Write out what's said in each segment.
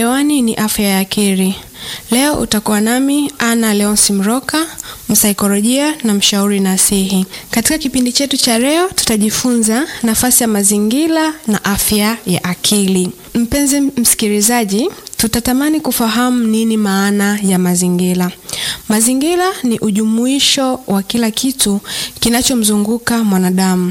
Hewani ni afya ya akili. Leo utakuwa nami Ana Leonsi Mroka, msaikolojia na mshauri nasihi. Katika kipindi chetu cha leo, tutajifunza nafasi ya mazingira na afya ya akili. Mpenzi msikilizaji, tutatamani kufahamu nini maana ya mazingira. Mazingira ni ujumuisho wa kila kitu kinachomzunguka mwanadamu.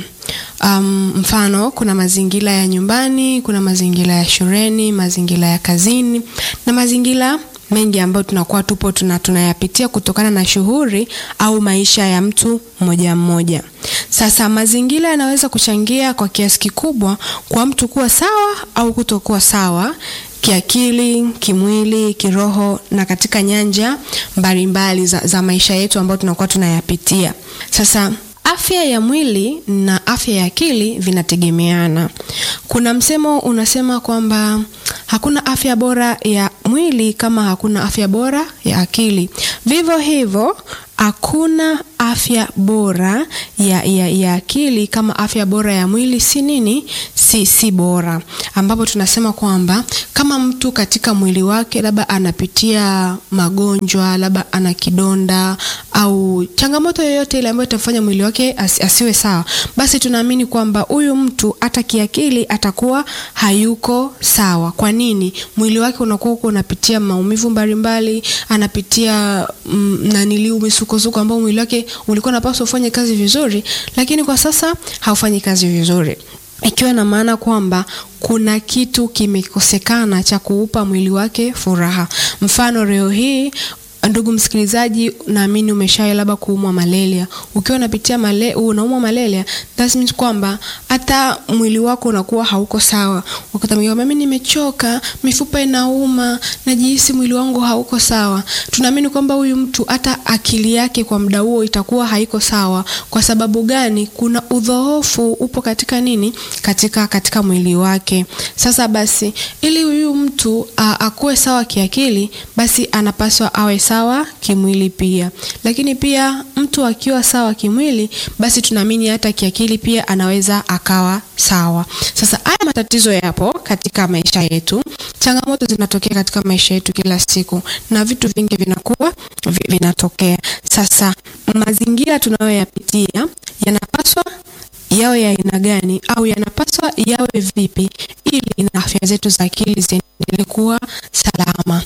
Um, mfano kuna mazingira ya nyumbani, kuna mazingira ya shuleni, mazingira ya kazini na mazingira mengi ambayo tunakuwa tupo tuna tunayapitia kutokana na shughuli au maisha ya mtu mmoja mmoja. Sasa mazingira yanaweza kuchangia kwa kiasi kikubwa kwa mtu kuwa sawa au kutokuwa sawa kiakili, kimwili, kiroho na katika nyanja mbalimbali mbali za, za maisha yetu ambayo tunakuwa tunayapitia. Sasa afya ya mwili na afya ya akili vinategemeana. Kuna msemo unasema kwamba hakuna afya bora ya mwili kama hakuna afya bora ya akili. Vivyo hivyo hakuna afya bora ya, ya, ya akili kama afya bora ya mwili si nini, si, si bora, ambapo tunasema kwamba kama mtu katika mwili wake labda anapitia magonjwa, labda ana kidonda au changamoto yoyote ile ambayo itamfanya mwili wake as, asiwe sawa, basi tunaamini kwamba huyu mtu hata kiakili atakuwa hayuko sawa. Kwa nini? Mwili wake unakuwa uko unapitia maumivu mbalimbali, anapitia mm, naniliu misukosuko ambao mwili wake ulikuwa unapaswa ufanye kazi vizuri, lakini kwa sasa haufanyi kazi vizuri ikiwa na maana kwamba kuna kitu kimekosekana cha kuupa mwili wake furaha. Mfano leo hii Ndugu msikilizaji, naamini umeshawahi labda kuumwa malaria. Ukiwa unapitia male, unaumwa malaria, that means kwamba hata mwili wako unakuwa hauko sawa. Wakati mwingine mimi nimechoka, mifupa inauma, najihisi mwili wangu hauko sawa. Tunaamini kwamba huyu mtu hata akili yake kwa muda huo itakuwa haiko sawa. Kwa sababu gani? Kuna udhoofu upo katika nini? Katika katika mwili wake. Sasa basi, ili huyu mtu akuwe sawa kiakili, basi anapaswa awe sawa sawa kimwili pia. Lakini pia mtu akiwa sawa kimwili, basi tunaamini hata kiakili pia anaweza akawa sawa. Sasa haya matatizo yapo katika maisha yetu, changamoto zinatokea katika maisha yetu kila siku, na vitu vingi vinakuwa vinatokea. Sasa mazingira tunayoyapitia yanapaswa yawe ya aina gani au yanapaswa yawe vipi ili na afya zetu za akili ziendelee kuwa salama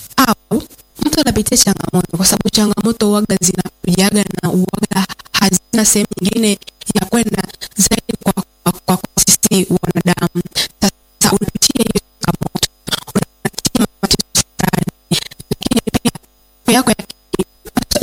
au mtu anapitia changamoto kwa sababu changamoto uwaga zinakujaga na uwaga hazina sehemu nyingine ya kwenda zaidi kwa, kwa, kwa, kwa sisi wanadamu. Sasa unapitia hiyo changamoto, unapitia matatizo fulani, lakini pia yako ya